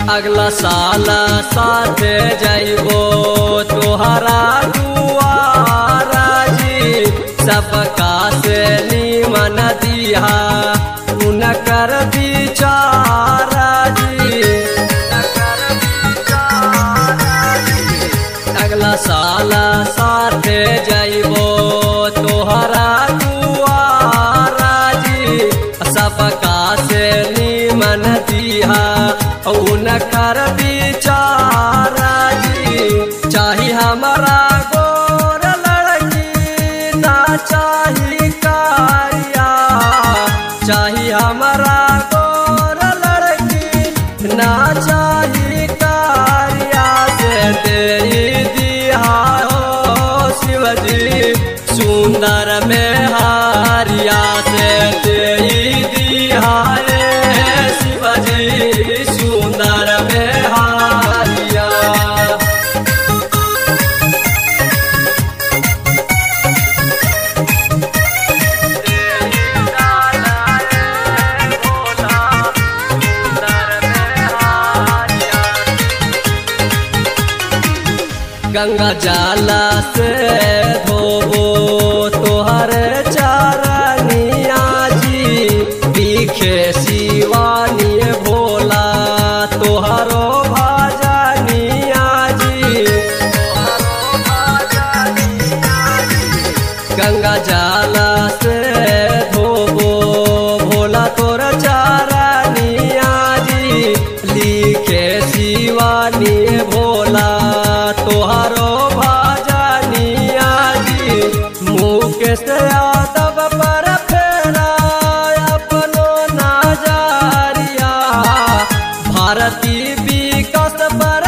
अगला साल साथे जइबो तोहरा दुआरा जी सबका से नीमन दिहा उनकर विचारा जी उनकर विचारा जी अगला साल साथे जइबो तोहरा दुआरा जी सबका से नीमन दिहा उनकर विचारा जी चाही हमारा गोर लड़की ना चाही कारिया चाही हमारा गोर लड़की ना चाही कारिया से तेरी दिया हो शिवजी सुंदर में हारिया से तेरी दिया रे शिवजी सुंदर में हारिया गंगा जाला से धोबो तोहर चरनिया जी दिखे शिवानी भोला तोहरो भजनिया जी गंगा जाला से धोबो भोला तोर चरनिया जी लिखे शिवानी भोला तोहरो भजनिया जी मुकेश यादव पर फेरा अपनो नजरिया भारती विकास पर